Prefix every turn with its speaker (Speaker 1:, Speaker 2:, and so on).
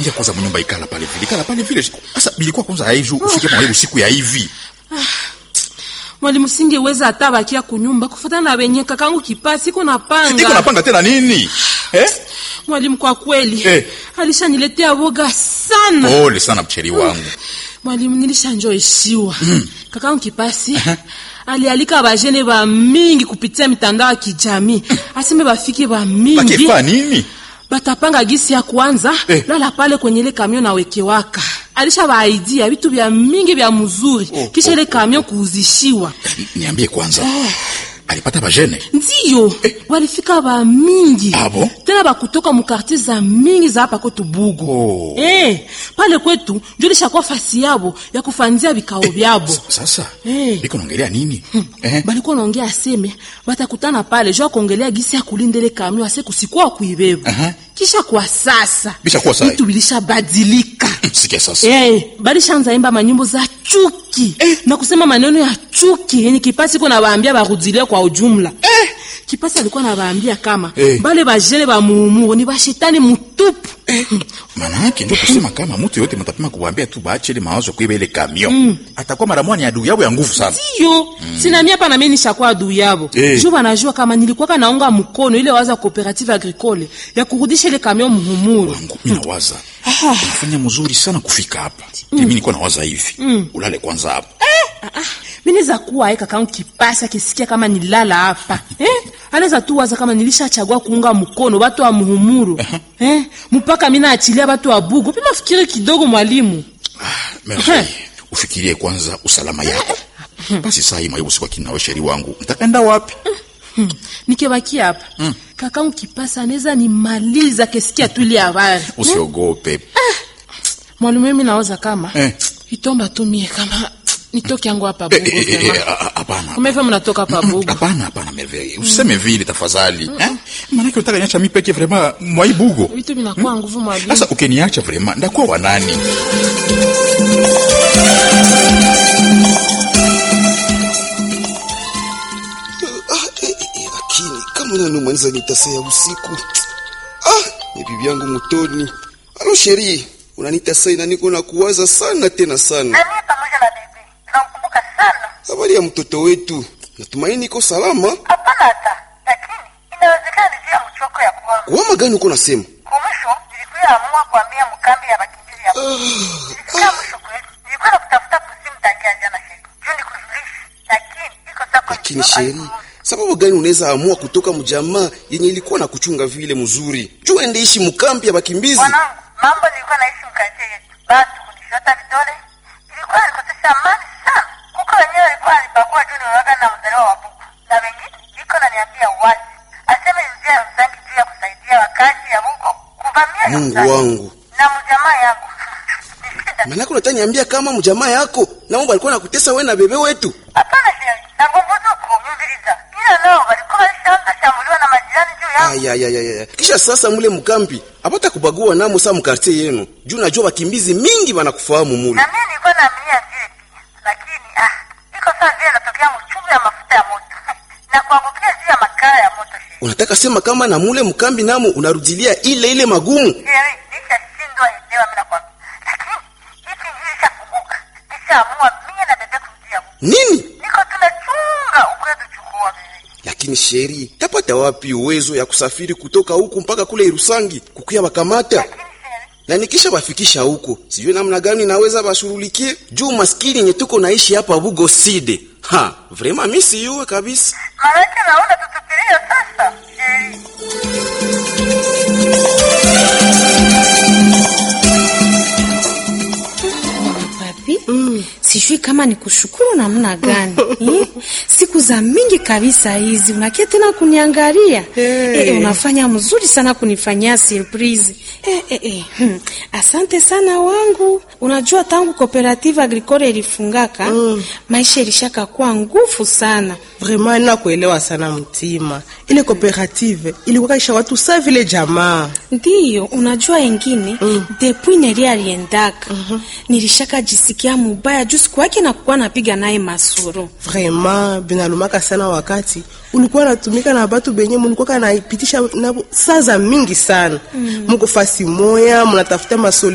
Speaker 1: ingia kwanza mnyumba ikala pale vile ikala pale vile sasa bilikuwa kwanza haiju ufike mwa usiku ya hivi
Speaker 2: mwalimu singeweza hata bakia kunyumba kufatana na wenye kakangu kipasi iko
Speaker 1: iko
Speaker 2: napanga
Speaker 1: napanga tena nini eh
Speaker 2: mwalimu kwa kweli
Speaker 1: Eh.
Speaker 2: alishaniletea woga sana
Speaker 1: pole sana mcheri wangu
Speaker 2: mwalimu nilishanjoishiwa kakangu kipasi alialika bajene ba mingi kupitia mitandao ya kijamii aseme bafike ba mingi
Speaker 1: bakifa nini
Speaker 2: batapanga gisi ya kwanza
Speaker 1: Eh.
Speaker 2: lala pale kwenye ile kamion na wekewaka alisha baaidia vitu vya mingi vya mzuri
Speaker 1: Oh,
Speaker 2: kisha
Speaker 1: oh,
Speaker 2: ile kamion kuuzishiwa
Speaker 1: niambie kwanza alipata bajene
Speaker 2: ndiyo walifika ba mingi
Speaker 1: Ah, bon?
Speaker 2: tena bakutoka mukartier za mingi za hapa kwetu bugo
Speaker 1: Oh.
Speaker 2: eh, pale kwetu njo lishakuwa fasi yabo ya kufanzia vikao vyabo
Speaker 1: S- sasa
Speaker 2: Eh.
Speaker 1: biko naongelea nini eh
Speaker 2: balikuwa naongea aseme batakutana pale jo akuongelea gisi ya kulindele kamio ase kusikuwa kuibeba
Speaker 1: Aha.
Speaker 2: kisha kwa sasa
Speaker 1: Bishakuwa sawa.
Speaker 2: vitu bilishabadilika
Speaker 1: sikia sasa
Speaker 2: Eh, balishaanza imba manyimbo za chuki na kusema maneno ya chuki yenye kipasi iko nawaambia barudilie kwa ujumla eh. kipasi alikuwa nawaambia kama
Speaker 1: Eh.
Speaker 2: bale bajene ba muumuro ni bashetani mutupu
Speaker 1: maana yake ndio kusema kama mtu yote mtapima kuwaambia tu baache ile mawazo kuiba ile kamion atakuwa mara moja ni adui yao ya nguvu sana
Speaker 2: iyo sinami hapa nami nishakuwa adui yabo
Speaker 1: Eh.
Speaker 2: jo banajua kama nilikuwaka naunga mkono ile waza cooperative agricole ya kurudisha ile kamion muhumuro
Speaker 1: wangu mimi nawaza unafanya mzuri sana kufika hapa mimi nilikuwa nawaza hivi ulale kwanza hapa
Speaker 2: mineza kuwa aye kakangu kipasi akisikia kama nilala hapa eh? anaweza tu waza kama nilishachagua kuunga mkono batu wa muhumuru eh? mpaka mina achilia batu wa bugu pima fikiri kidogo mwalimu
Speaker 1: Merveille, ufikirie kwanza usalama yako basi saa hii maibu siku kinawe sheri wangu nitaenda wapi
Speaker 2: hmm. nikebaki hapa kakangu kipasi anaweza nimaliza kesikia tu ile habari
Speaker 1: usiogope
Speaker 2: mwalimu mimi nawaza kama
Speaker 1: Eh.
Speaker 2: itomba tu mie kama nitoke yangu hapa
Speaker 1: Eh,
Speaker 2: bugu
Speaker 1: eh, eh,
Speaker 2: vraiment.
Speaker 1: eh, ah, ah, hapana
Speaker 2: kama hivyo mnatoka hapa bugu
Speaker 1: hapana hapana Merveille useme vile tafadhali eh maanake unataka niacha mimi peke vraiment mwaibugo
Speaker 2: vitu vinakuwa nguvu mwalimu
Speaker 1: sasa ukiniacha vraiment ndakuwa wanani
Speaker 3: Ah, eh, eh, eh, lakini kama nanumaliza nitasea usiku ah, ni bibi yangu mutoni alo sheri unanitasai na niko na kuwaza sana tena sana
Speaker 4: na mimi pamoja na bibi tunamkumbuka sana.
Speaker 3: habari ya mtoto wetu natumaini iko salama
Speaker 4: Hapana hata, lakini inawezekana ni juu ya mchoko ya kuwa
Speaker 3: kuwama gani uko nasema
Speaker 4: kumwisho. Nilikuya amua kuambia mkambi ya bakimbizi ya nilikuya mwisho kweli, nilikuwa na kutafuta kusimu tangia jana sheri juu nikujulishe, lakini iko sako
Speaker 3: lakini sheri sababu gani unaweza amua kutoka mjamaa yenye ilikuwa na kuchunga vile mzuri juu ende ishi mkambi ya bakimbizi
Speaker 4: mwanangu, mambo nilikuwa naishi mkazie yetu, basi kunishota vidole ilikuwa nikosesha amani sana. Kuko wenyewe walikuwa walibagua juu niwaga na mzaliwa wa buku, na wengine iko naniambia wazi aseme ni njia ya msangi juu ya kusaidia wakazi ya buko kuvamia ya
Speaker 3: mungu
Speaker 4: msangi.
Speaker 3: wangu
Speaker 4: na mjamaa yangu ni shida.
Speaker 3: manake unataniambia kama mjamaa yako namo balikuwa nakutesa we na bebe wetu
Speaker 4: Hapana sheri, na nguvu zuku mviriza, ila nao walikuwa walishaanza shambuliwa na majirani juu yangu.
Speaker 3: ayayayaya kisha sasa mule mkambi apata kubagua namo sa mkartie yenu juu najua bakimbizi mingi banakufahamu mule
Speaker 4: na mimi nilikuwa naaminia vile pia, lakini ah, iko saa vile natokea mchungu ya mafuta ya moto na kuangukia juu ya makaa ya moto. Sheri,
Speaker 3: unataka sema kama na mule mkambi namo unarudilia ile ile magumu
Speaker 4: Sheri, nishashindwa elewa mimi nakwambia, lakini hiki njii nishakumbuka, nishaamua mie na bebe kurudia huko.
Speaker 3: nini
Speaker 4: Niko tunachunga ukwetu chukua bebe.
Speaker 3: lakini sheri tapata wapi uwezo ya kusafiri kutoka huku mpaka kule irusangi kukuya bakamata
Speaker 4: Lakini Sheri,
Speaker 3: na nikisha bafikisha huko sijui namna gani naweza bashurulikie juu maskini yenye tuko naishi hapa bugo side ha vrema mi siyuwe kabisa
Speaker 4: maanake naona tutupilie sasa. Sheri,
Speaker 5: Papi, sijui kama ni kushukuru namna gani eh? Siku za mingi kabisa hizi unakia tena kuniangalia
Speaker 2: Hey.
Speaker 5: eh, unafanya mzuri sana kunifanyia surprise eh, eh, eh. Hmm. Asante sana wangu. Unajua tangu cooperative agricole ilifungaka maisha ilishaka kuwa nguvu sana.
Speaker 6: vraiment nakuelewa sana mtima ile cooperative ilikuwa kaisha watu sa vile jamaa
Speaker 5: Ndiyo, unajua engine mm. depuis Neri aliendaka nilishaka jisikia mubaya juu siku yake nakuwa napiga naye masuro
Speaker 6: vraiment binalumaka sana wakati ulikuwa natumika na batu benye mulikuwa naipitisha nabo saa za mingi sana muko fasi moya munatafuta masoli